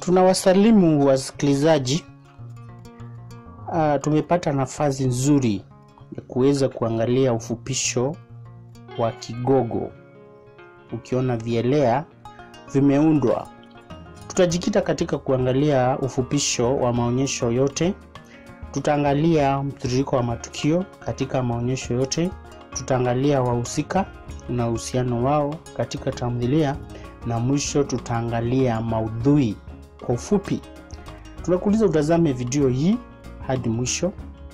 tunawasalimu wasikilizaji. Uh, tumepata nafasi nzuri ya kuweza kuangalia ufupisho wa Kigogo. Ukiona vielea vimeundwa, tutajikita katika kuangalia ufupisho wa maonyesho yote. Tutaangalia mtiririko wa matukio katika maonyesho yote. Tutaangalia wahusika na uhusiano wao katika tamthilia, na mwisho tutaangalia maudhui kwa ufupi. Tunakuuliza utazame video hii hadi mwisho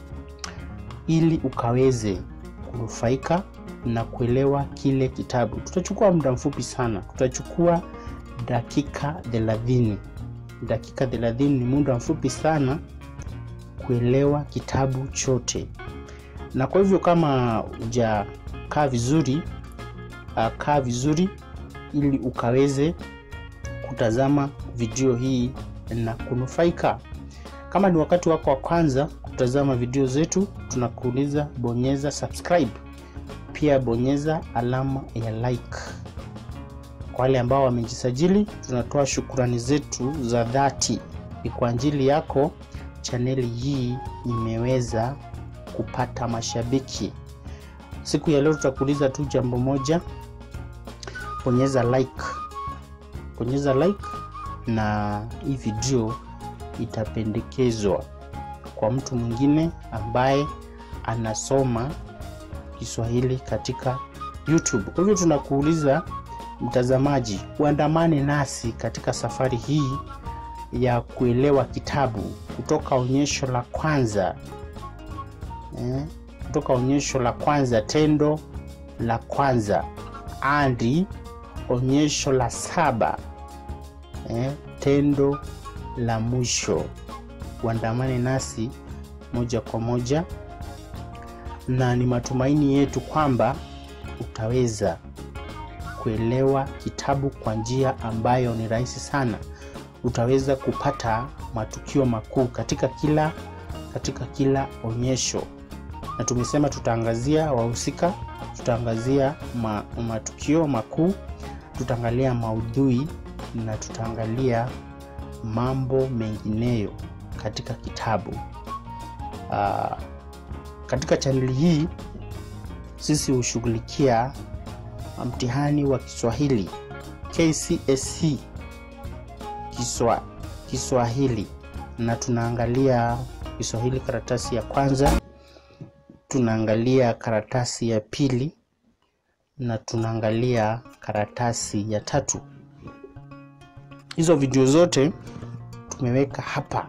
ili ukaweze kunufaika na kuelewa kile kitabu. Tutachukua muda mfupi sana, tutachukua dakika 30. Dakika 30 ni muda mfupi sana kuelewa kitabu chote, na kwa hivyo kama hujakaa vizuri, uh, kaa vizuri ili ukaweze kutazama video hii na kunufaika. Kama ni wakati wako wa kwanza kutazama video zetu, tunakuuliza bonyeza subscribe, pia bonyeza alama ya like. Kwa wale ambao wamejisajili, tunatoa shukurani zetu za dhati. Ni kwa ajili yako chaneli hii imeweza kupata mashabiki. Siku ya leo tutakuuliza tu jambo moja, bonyeza like, bonyeza like na hii video itapendekezwa kwa mtu mwingine ambaye anasoma Kiswahili katika YouTube. Kwa hivyo tunakuuliza mtazamaji, uandamane nasi katika safari hii ya kuelewa kitabu kutoka onyesho la kwanza eh, kutoka onyesho la kwanza, tendo la kwanza hadi onyesho la saba eh, tendo la mwisho. Uandamane nasi moja kwa moja, na ni matumaini yetu kwamba utaweza kuelewa kitabu kwa njia ambayo ni rahisi sana. Utaweza kupata matukio makuu katika kila katika kila onyesho, na tumesema tutaangazia wahusika, tutaangazia ma, matukio makuu, tutaangalia maudhui na tutaangalia mambo mengineyo katika kitabu. Uh, katika chaneli hii sisi hushughulikia mtihani wa Kiswahili KCSE Kiswa, Kiswahili na tunaangalia Kiswahili karatasi ya kwanza, tunaangalia karatasi ya pili na tunaangalia karatasi ya tatu. Hizo video zote tumeweka hapa.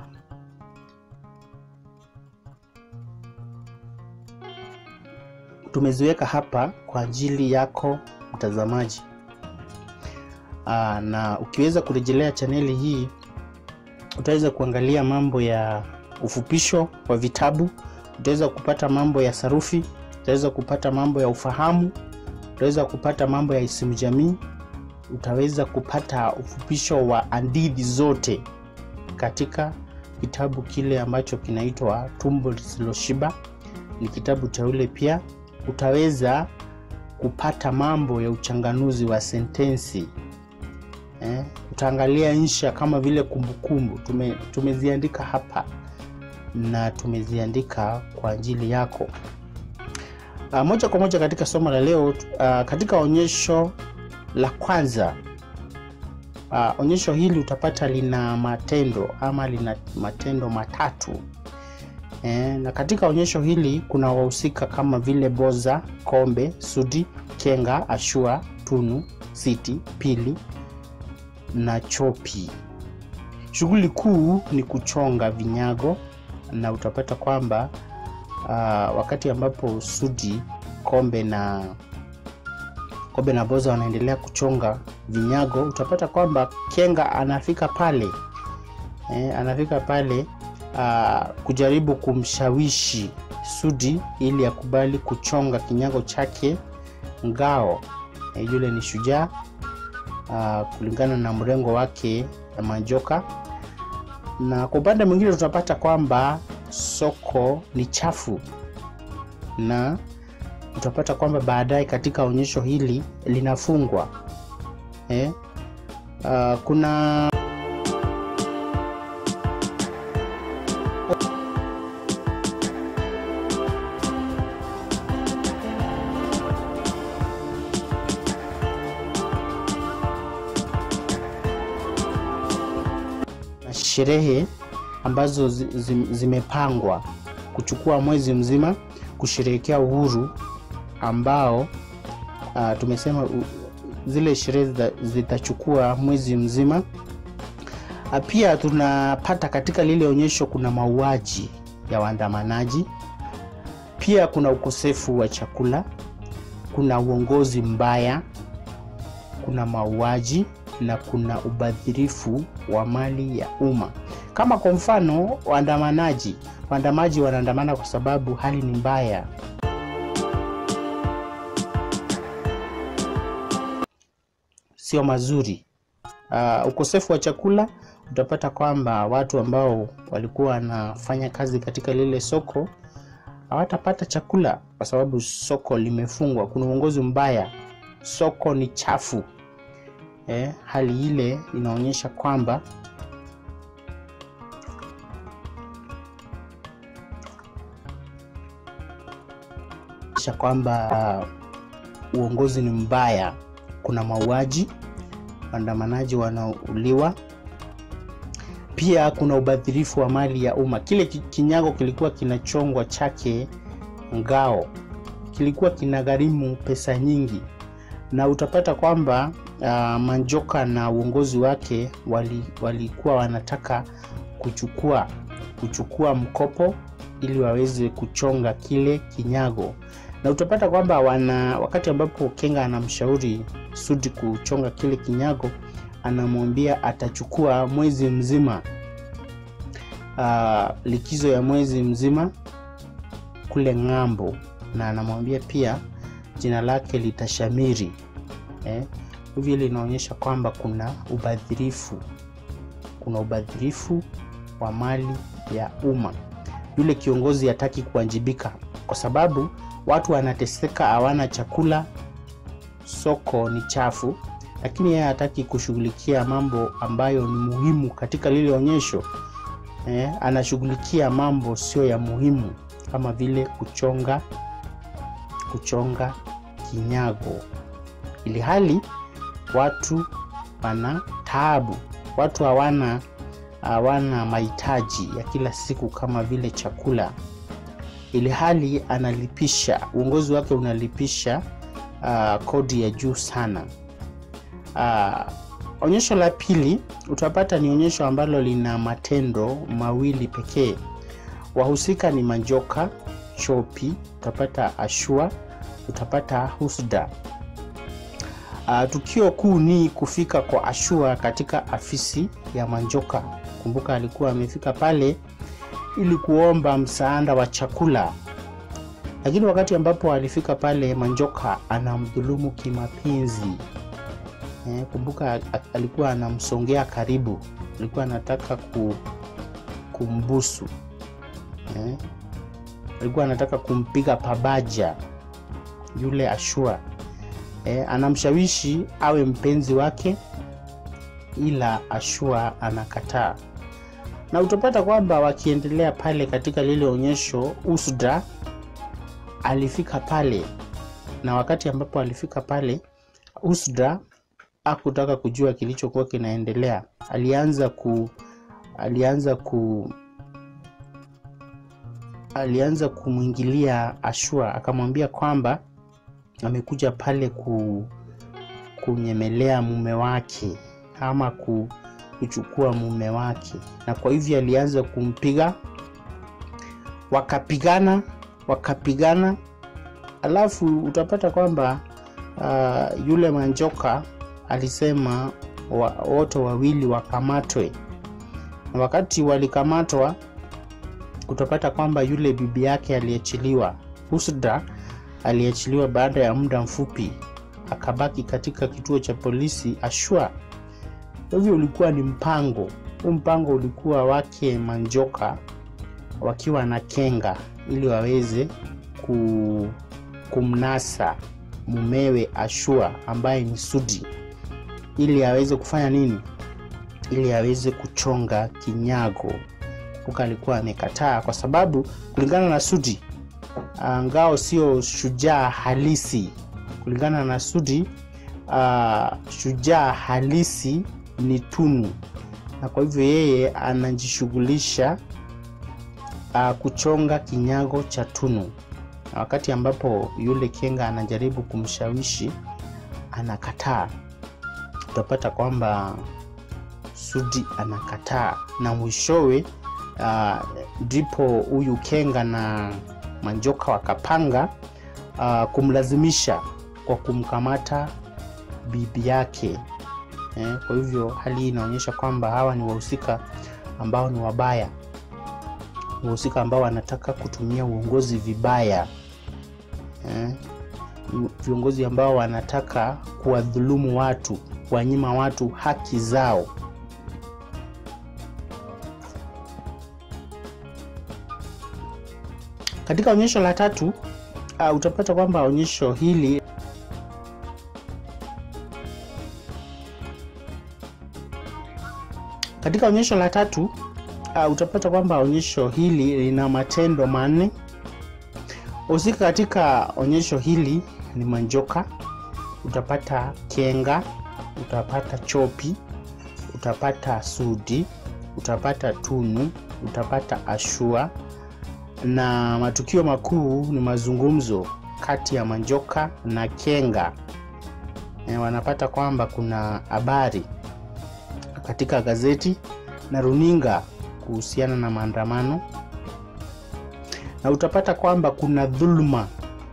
Tumeziweka hapa kwa ajili yako mtazamaji. Aa, na ukiweza kurejelea chaneli hii utaweza kuangalia mambo ya ufupisho wa vitabu, utaweza kupata mambo ya sarufi, utaweza kupata mambo ya ufahamu, utaweza kupata mambo ya isimu jamii, utaweza kupata ufupisho wa hadithi zote katika kitabu kile ambacho kinaitwa Tumbo Lisiloshiba. Ni kitabu teule. Pia utaweza kupata mambo ya uchanganuzi wa sentensi eh, utaangalia insha kama vile kumbukumbu. Tume, tumeziandika hapa na tumeziandika kwa ajili yako. Uh, moja kwa moja katika somo la leo uh, katika onyesho la kwanza uh, onyesho hili utapata lina matendo ama lina matendo matatu e, na katika onyesho hili kuna wahusika kama vile Boza, Kombe, Sudi, Kenga, Ashua, Tunu, Siti, Pili na Chopi. Shughuli kuu ni kuchonga vinyago na utapata kwamba uh, wakati ambapo Sudi, Kombe na Kobe na Boza wanaendelea kuchonga vinyago, utapata kwamba Kenga anafika pale e, anafika pale a, kujaribu kumshawishi Sudi ili akubali kuchonga kinyago chake Ngao. E, yule ni shujaa kulingana na mrengo wake ya Majoka, na kwa upande mwingine tutapata kwamba soko ni chafu na utapata kwamba baadaye katika onyesho hili linafungwa eh? Uh, kuna sherehe ambazo zi, zi, zimepangwa kuchukua mwezi mzima kusherehekea uhuru ambao uh, tumesema uh, zile sherehe zitachukua mwezi mzima. Uh, pia tunapata katika lile onyesho kuna mauaji ya waandamanaji, pia kuna ukosefu wa chakula, kuna uongozi mbaya, kuna mauaji na kuna ubadhirifu wa mali ya umma. Kama kwa mfano waandamanaji, waandamaji wanaandamana kwa sababu hali ni mbaya. Sio mazuri. Uh, ukosefu wa chakula, utapata kwamba watu ambao walikuwa wanafanya kazi katika lile soko hawatapata chakula kwa sababu soko limefungwa. Kuna uongozi mbaya, soko ni chafu. Eh, hali ile inaonyesha kwamba kwamba uh, uongozi ni mbaya. Kuna mauaji, waandamanaji wanauliwa, pia kuna ubadhirifu wa mali ya umma. Kile kinyago kilikuwa kinachongwa chake ngao kilikuwa kinagharimu pesa nyingi, na utapata kwamba uh, Manjoka na uongozi wake walikuwa wali wanataka kuchukua kuchukua mkopo ili waweze kuchonga kile kinyago na utapata kwamba wana wakati ambapo Kenga anamshauri Sudi kuchonga kile kinyago, anamwambia atachukua mwezi mzima uh, likizo ya mwezi mzima kule ng'ambo, na anamwambia pia jina lake litashamiri eh. Hivyo linaonyesha kwamba kuna ubadhirifu, kuna ubadhirifu wa mali ya umma. Yule kiongozi hataki kuwajibika kwa sababu watu wanateseka, hawana chakula, soko ni chafu, lakini yeye hataki kushughulikia mambo ambayo ni muhimu katika lile onyesho eh, anashughulikia mambo sio ya muhimu kama vile kuchonga kuchonga kinyago, ili hali watu wana taabu, watu hawana hawana mahitaji ya kila siku kama vile chakula ili hali analipisha, uongozi wake unalipisha uh, kodi ya juu sana. Uh, onyesho la pili utapata ni onyesho ambalo lina matendo mawili pekee. Wahusika ni Manjoka, Chopi, utapata Ashua, utapata Husda. Uh, tukio kuu ni kufika kwa Ashua katika afisi ya Manjoka. Kumbuka alikuwa amefika pale ili kuomba msaada wa chakula, lakini wakati ambapo alifika pale Manjoka anamdhulumu kimapenzi. Eh, kumbuka alikuwa anamsongea karibu, alikuwa anataka ku, kumbusu eh, alikuwa anataka kumpiga pabaja yule Ashua eh, anamshawishi awe mpenzi wake, ila Ashua anakataa na utapata kwamba wakiendelea pale katika lile onyesho, Usda alifika pale, na wakati ambapo alifika pale, Usda hakutaka kujua kilichokuwa kinaendelea. Alianza ku alianza ku alianza kumwingilia Ashua, akamwambia kwamba amekuja pale ku kunyemelea mume wake ama ku kuchukua mume wake, na kwa hivyo alianza kumpiga, wakapigana wakapigana, alafu utapata kwamba uh, yule Manjoka alisema wa, wote wawili wakamatwe, na wakati walikamatwa, utapata kwamba yule bibi yake aliachiliwa, Husda aliachiliwa baada ya muda mfupi, akabaki katika kituo cha polisi Ashua. Hivyo ulikuwa ni mpango huu, mpango ulikuwa wake Manjoka wakiwa na Kenga ili waweze ku, kumnasa mumewe Ashua ambaye ni Sudi ili aweze kufanya nini? Ili aweze kuchonga kinyago. Kumbuka alikuwa amekataa kwa sababu kulingana na Sudi ngao sio shujaa halisi. Kulingana na Sudi uh, shujaa halisi ni Tunu na kwa hivyo yeye anajishughulisha uh, kuchonga kinyago cha Tunu, na wakati ambapo yule Kenga anajaribu kumshawishi anakataa, utapata kwamba Sudi anakataa na mwishowe ndipo uh, huyu Kenga na Manjoka wakapanga uh, kumlazimisha kwa kumkamata bibi yake eh. Kwa hivyo hali hii inaonyesha kwamba hawa ni wahusika ambao ni wabaya, wahusika ambao wanataka kutumia uongozi vibaya eh. Viongozi ambao wanataka kuwadhulumu watu, kuwanyima watu haki zao. Katika onyesho la tatu uh, utapata kwamba onyesho hili katika onyesho la tatu uh, utapata kwamba onyesho hili lina matendo manne. Husika katika onyesho hili ni Manjoka, utapata Kenga, utapata Chopi, utapata Sudi, utapata Tunu, utapata Ashua na matukio makuu ni mazungumzo kati ya Manjoka na Kenga. E, wanapata kwamba kuna habari katika gazeti na runinga kuhusiana na maandamano, na utapata kwamba kuna dhuluma,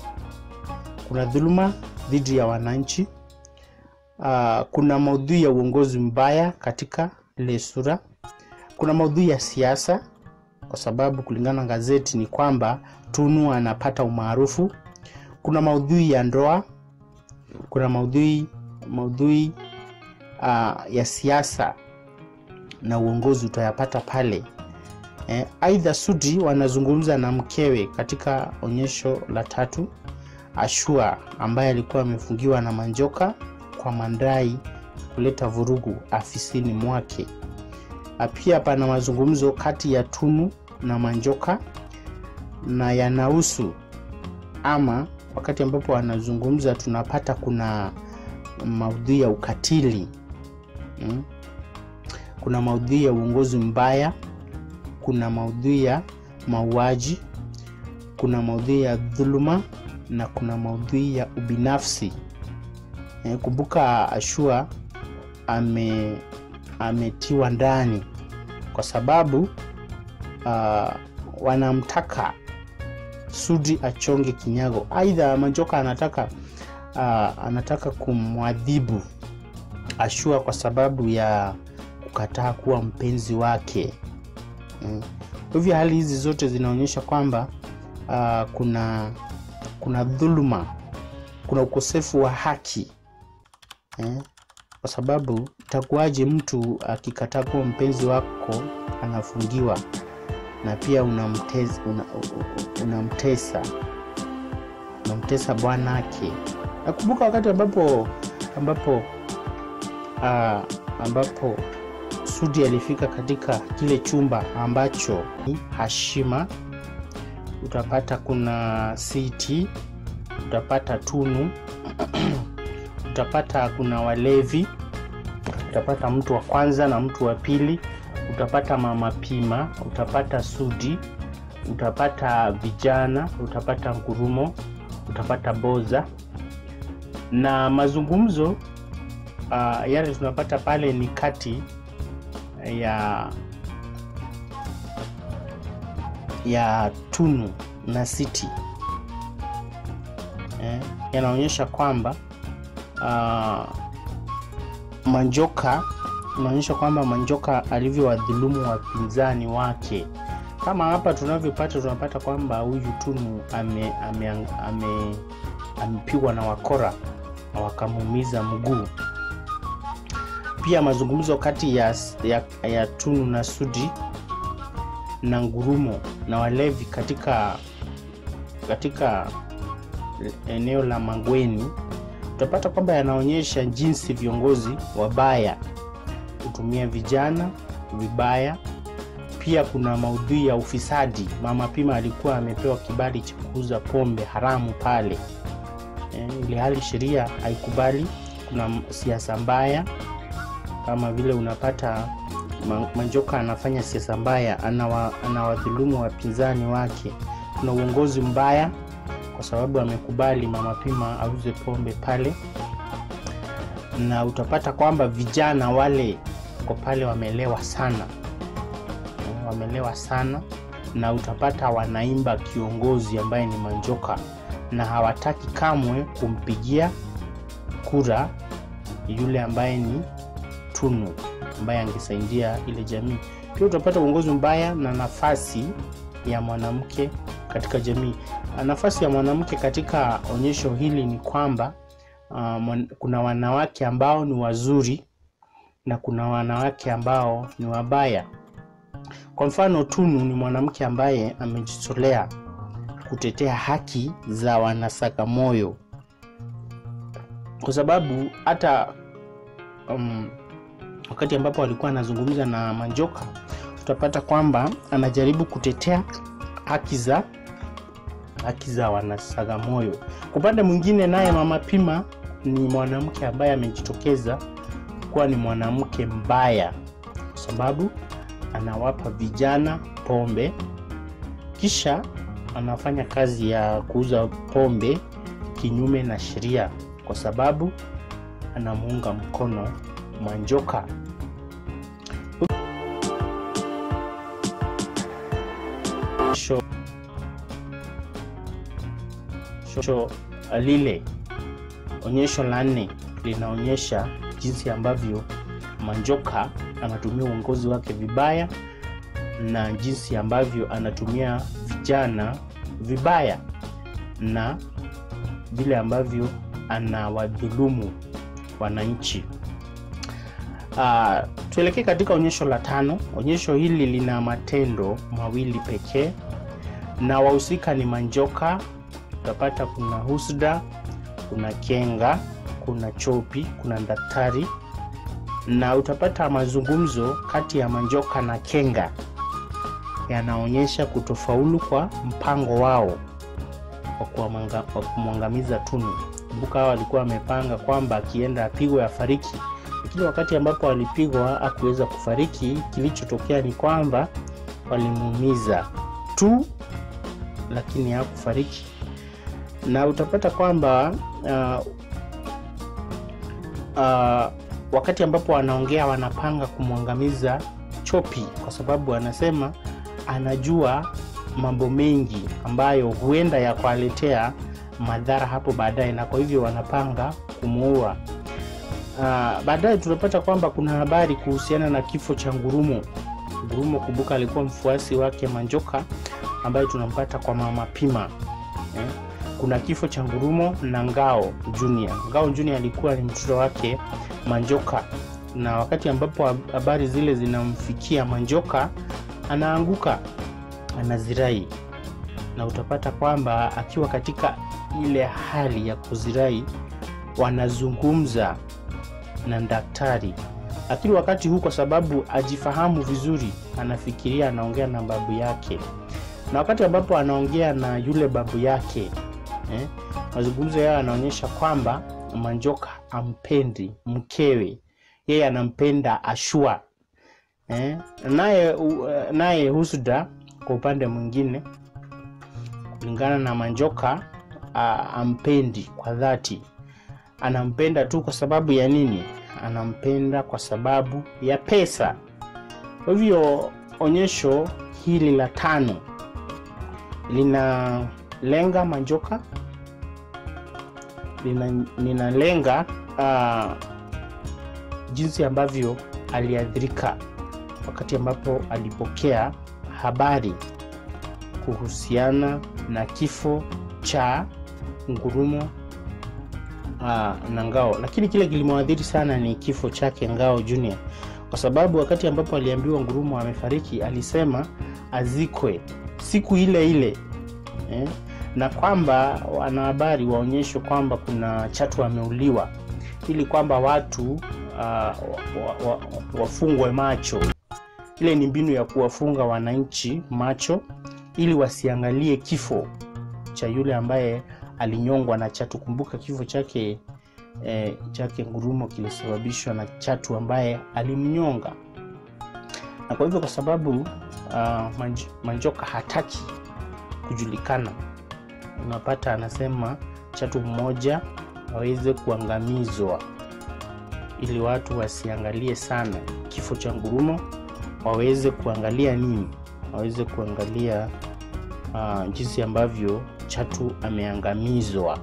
kuna dhuluma dhidi ya wananchi. Uh, kuna maudhui ya uongozi mbaya katika ile sura, kuna maudhui ya siasa kwa sababu kulingana na gazeti ni kwamba Tunu anapata umaarufu. Kuna maudhui ya ndoa, kuna maudhui maudhui uh, ya siasa na uongozi utayapata pale. Eh, aidha Sudi wanazungumza na mkewe katika onyesho la tatu, Ashua ambaye alikuwa amefungiwa na Manjoka kwa mandai kuleta vurugu afisini mwake. Pia pana mazungumzo kati ya Tunu na Manjoka na yanahusu ama, wakati ambapo wanazungumza tunapata kuna maudhui ya ukatili hmm? Kuna maudhui ya uongozi mbaya, kuna maudhui ya mauaji, kuna maudhui ya dhuluma na kuna maudhui ya ubinafsi. E, kumbuka Ashua ame ametiwa ndani kwa sababu uh, wanamtaka Sudi achonge kinyago. Aidha Manjoka anataka uh, anataka kumwadhibu Ashua kwa sababu ya kukataa kuwa mpenzi wake. Kwa hivyo hali hizi zote zinaonyesha kwamba uh, kuna kuna dhuluma, kuna ukosefu wa haki eh? Kwa sababu itakuwaje mtu akikataa kuwa mpenzi wako anafungiwa na pia unamtesa una, unamtesa unamtesa bwanake. Nakumbuka wakati ambapo ambapo uh, ambapo Sudi alifika katika kile chumba ambacho ni Hashima, utapata kuna Siti, utapata Tunu utapata kuna walevi, utapata mtu wa kwanza na mtu wa pili, utapata mama Pima, utapata Sudi, utapata vijana, utapata Ngurumo, utapata Boza na mazungumzo uh, yale tunapata pale ni kati ya ya Tunu na Siti eh, yanaonyesha kwamba uh, Manjoka inaonyesha kwamba Manjoka alivyowadhulumu wapinzani wake. Kama hapa tunavyopata, tunapata kwamba huyu Tunu amepigwa ame, ame, ame na wakora na wakamuumiza mguu. Pia mazungumzo kati ya, ya, ya Tunu na Sudi na Ngurumo na walevi katika katika eneo la Mangweni utapata kwamba yanaonyesha jinsi viongozi wabaya hutumia vijana vibaya. Pia kuna maudhui ya ufisadi. Mama Pima alikuwa amepewa kibali cha kuuza pombe haramu pale e, ili hali sheria haikubali. Kuna siasa mbaya kama vile unapata Ma- Manjoka anafanya siasa mbaya, anawa, anawadhulumu wapinzani wake. Kuna uongozi mbaya kwa sababu amekubali Mama Pima auze pombe pale, na utapata kwamba vijana wale kwa pale wamelewa sana, wamelewa sana, na utapata wanaimba kiongozi ambaye ni Manjoka na hawataki kamwe kumpigia kura yule ambaye ni Tunu ambaye angesaidia ile jamii. Pia utapata uongozi mbaya na nafasi ya mwanamke katika jamii. Nafasi ya mwanamke katika onyesho hili ni kwamba uh, mwan- kuna wanawake ambao ni wazuri na kuna wanawake ambao ni wabaya. Kwa mfano, Tunu ni mwanamke ambaye amejitolea kutetea haki za wanasagamoyo, kwa sababu hata um, wakati ambapo alikuwa anazungumza na Manjoka utapata kwamba anajaribu kutetea haki za haki za wanasagamoyo. Kwa upande mwingine, naye Mama Pima ni mwanamke ambaye amejitokeza kuwa ni mwanamke mbaya, kwa sababu anawapa vijana pombe, kisha anafanya kazi ya kuuza pombe kinyume na sheria, kwa sababu anamuunga mkono Manjoka. Onyesho onyesho lile, onyesho la nne linaonyesha jinsi ambavyo Manjoka anatumia uongozi wake vibaya na jinsi ambavyo anatumia vijana vibaya na vile ambavyo anawadhulumu wananchi. Uh, tuelekee katika onyesho la tano. Onyesho hili lina matendo mawili pekee na wahusika ni Manjoka. Utapata kuna Husda, kuna Kenga, kuna Chopi, kuna Daktari na utapata mazungumzo kati ya Manjoka na Kenga yanaonyesha kutofaulu kwa mpango wao wa kuwamanga- wa kumwangamiza Tunu. Kumbuka hao walikuwa wamepanga kwamba akienda apigwe afariki, lakini wakati ambapo alipigwa hakuweza kufariki. Kilichotokea ni kwamba walimuumiza tu, lakini hakufariki. Na utapata kwamba uh, uh, wakati ambapo wanaongea wanapanga kumwangamiza Chopi kwa sababu anasema anajua mambo mengi ambayo huenda yakawaletea madhara hapo baadaye, na kwa hivyo wanapanga kumuua. Uh, baadaye tunapata kwamba kuna habari kuhusiana na kifo cha Ngurumo. Ngurumo, kumbuka, alikuwa mfuasi wake Manjoka ambaye tunampata kwa Mama Pima eh? Kuna kifo cha Ngurumo na Ngao Junior. Ngao Junior alikuwa ni mtoto wake Manjoka, na wakati ambapo habari zile zinamfikia Manjoka anaanguka, anazirai, na utapata kwamba akiwa katika ile hali ya kuzirai wanazungumza na daktari, lakini wakati huu kwa sababu ajifahamu vizuri, anafikiria anaongea na babu yake, na wakati ambapo anaongea na yule babu yake eh, mazungumzo yao yanaonyesha kwamba Manjoka ampendi mkewe, yeye anampenda Ashua eh, naye u- naye Husda kwa upande mwingine, kulingana na Manjoka a, ampendi kwa dhati, anampenda tu kwa sababu ya nini? Anampenda kwa sababu ya pesa. Kwa hivyo onyesho hili la tano linalenga Manjoka, lina- linalenga uh, jinsi ambavyo aliathirika wakati ambapo alipokea habari kuhusiana na kifo cha Ngurumo uh, na Ngao, lakini kile kilimwadhiri sana ni kifo chake Ngao Junior, kwa sababu wakati ambapo aliambiwa Ngurumo amefariki alisema azikwe siku ile ile eh, na kwamba wanahabari waonyeshwe kwamba kuna Chatu ameuliwa ili kwamba watu uh, wa, wa, wa, wafungwe macho. Ile ni mbinu ya kuwafunga wananchi macho ili wasiangalie kifo cha yule ambaye alinyongwa na Chatu. Kumbuka kifo chake eh, chake Ngurumo kilisababishwa na Chatu ambaye alimnyonga. na kwa hivyo kwa sababu uh, manj, Manjoka hataki kujulikana, unapata anasema chatu mmoja aweze kuangamizwa ili watu wasiangalie sana kifo cha Ngurumo, waweze kuangalia nini? Waweze kuangalia uh, jinsi ambavyo chatu ameangamizwa.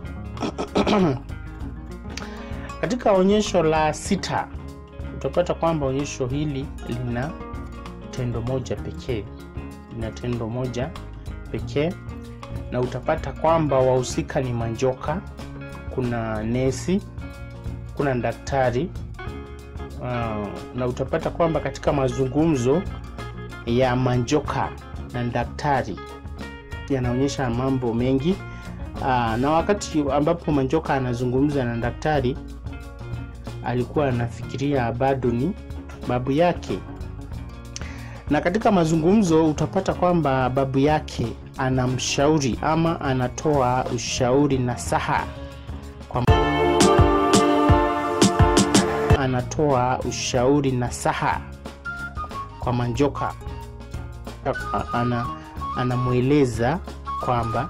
Katika onyesho la sita utapata kwamba onyesho hili lina tendo moja pekee, lina tendo moja pekee, na utapata kwamba wahusika ni Manjoka, kuna nesi, kuna daktari uh, na utapata kwamba katika mazungumzo ya Manjoka na daktari yanaonyesha mambo mengi uh, na wakati ambapo Manjoka anazungumza na daktari alikuwa anafikiria bado ni babu yake, na katika mazungumzo utapata kwamba babu yake anamshauri ama anatoa ushauri nasaha kwa anatoa ushauri nasaha kwa Manjoka, ana anamweleza kwamba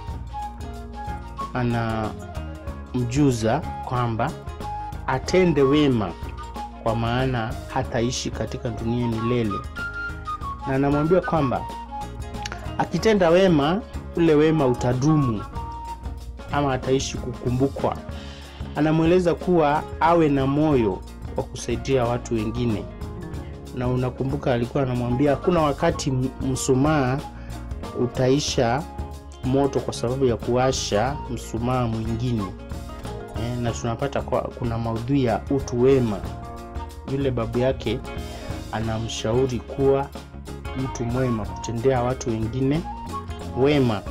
anamjuza kwamba atende wema kwa maana hataishi katika dunia milele, na anamwambia kwamba akitenda wema ule wema utadumu ama ataishi kukumbukwa. Anamweleza kuwa awe na moyo wa kusaidia watu wengine, na unakumbuka alikuwa anamwambia hakuna wakati msumaa utaisha moto kwa sababu ya kuwasha msumaa mwingine e, na tunapata kwa, kuna maudhui ya utu wema. Yule babu yake anamshauri kuwa mtu mwema, kutendea watu wengine wema.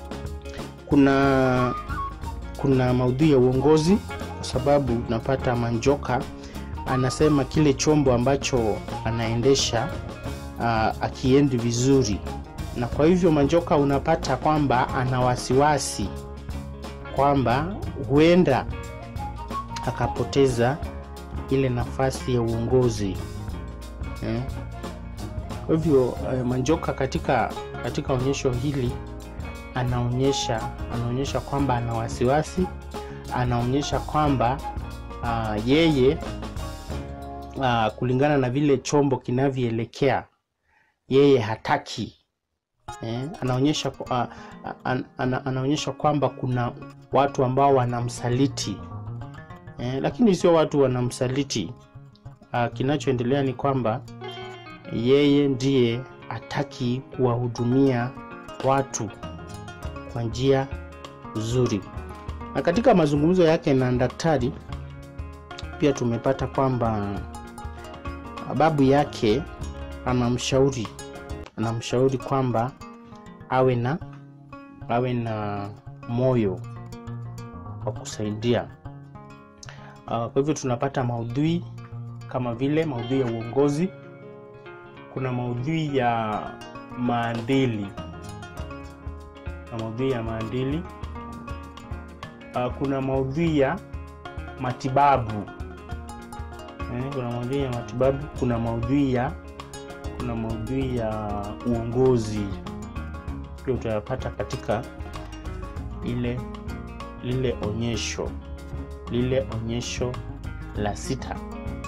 Kuna kuna maudhui ya uongozi, kwa sababu unapata Manjoka anasema kile chombo ambacho anaendesha uh, akiendi vizuri, na kwa hivyo Manjoka unapata kwamba ana wasiwasi kwamba huenda akapoteza ile nafasi ya uongozi eh. Kwa hivyo eh, Manjoka katika katika onyesho hili anaonyesha anaonyesha kwamba ana wasiwasi, anaonyesha kwamba uh, yeye uh, kulingana na vile chombo kinavyoelekea yeye hataki eh, anaonyesha uh, an, an, anaonyesha kwamba kuna watu ambao wanamsaliti eh, lakini sio watu wanamsaliti uh, kinachoendelea ni kwamba yeye ndiye hataki kuwahudumia watu kwa njia nzuri. Na katika mazungumzo yake na daktari pia tumepata kwamba babu yake anamshauri anamshauri kwamba awe na awe na moyo wa kusaidia. Uh, kwa hivyo tunapata maudhui kama vile maudhui ya uongozi, kuna maudhui ya maadili na maudhui ya maadili uh, kuna maudhui ya matibabu eh, kuna maudhui ya matibabu, kuna maudhui ya kuna maudhui ya uongozi pia utayapata katika ile lile onyesho lile onyesho la sita.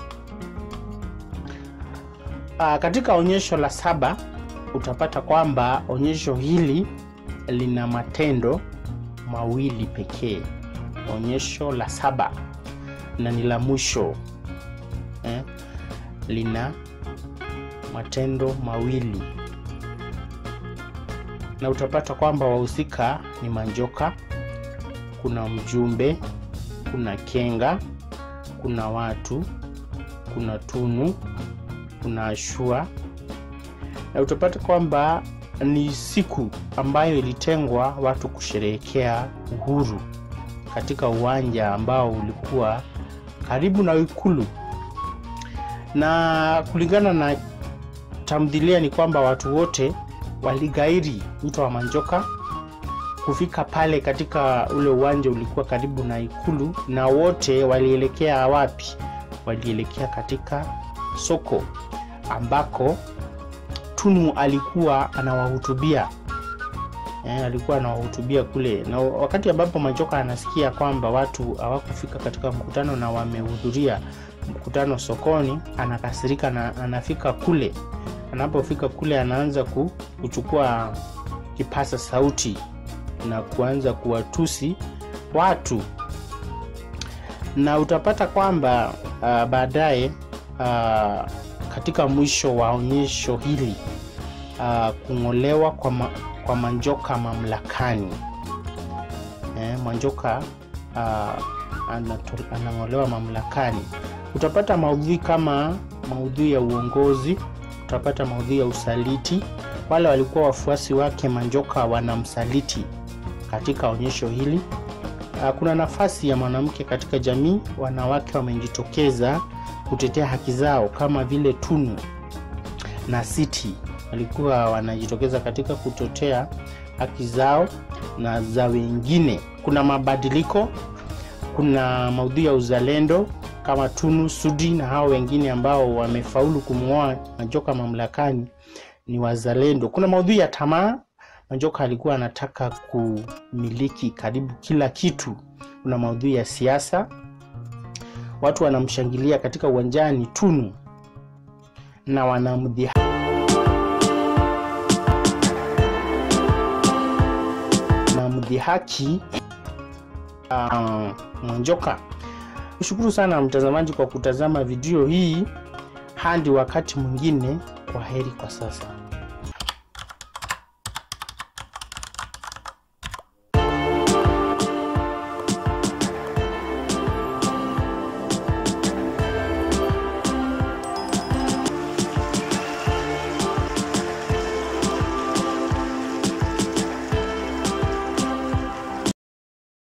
Aa, katika onyesho la saba utapata kwamba onyesho hili lina matendo mawili pekee. Onyesho la saba na ni la mwisho eh, lina matendo mawili na utapata kwamba wahusika ni Manjoka, kuna mjumbe, kuna Kenga, kuna watu, kuna Tunu, kuna Ashua, na utapata kwamba ni siku ambayo ilitengwa watu kusherehekea uhuru katika uwanja ambao ulikuwa karibu na Ikulu, na kulingana na tamthilia ni kwamba watu wote waligairi mto wa Manjoka kufika pale katika ule uwanja ulikuwa karibu na Ikulu, na wote walielekea wapi? Walielekea katika soko ambako Tunu alikuwa anawahutubia eh, alikuwa anawahutubia kule, na wakati ambapo Majoka anasikia kwamba watu hawakufika katika mkutano na wamehudhuria mkutano sokoni, anakasirika na anafika kule. Anapofika kule, anaanza ku- kuchukua kipasa sauti na kuanza kuwatusi watu, na utapata kwamba uh, baadaye uh, katika mwisho wa onyesho hili uh, kung'olewa kwa, ma, kwa Manjoka mamlakani eh, Manjoka uh, anato- anang'olewa mamlakani. Utapata maudhui kama maudhui ya uongozi, utapata maudhui ya usaliti. Wale walikuwa wafuasi wake Manjoka wanamsaliti katika onyesho hili. Uh, kuna nafasi ya mwanamke katika jamii. Wanawake wamejitokeza kutetea haki zao kama vile Tunu na Siti walikuwa wanajitokeza katika kutetea haki zao na za wengine. Kuna mabadiliko, kuna maudhui ya uzalendo kama Tunu, Sudi na hao wengine ambao wamefaulu kumng'oa Majoka mamlakani ni wazalendo. Kuna maudhui ya tamaa. Majoka alikuwa anataka kumiliki karibu kila kitu. Kuna maudhui ya siasa, watu wanamshangilia katika uwanjani Tunu na wanamdhi na mdhihaki uh, Mwanjoka. Nishukuru sana mtazamaji kwa kutazama video hii. Hadi wakati mwingine, kwa heri kwa sasa.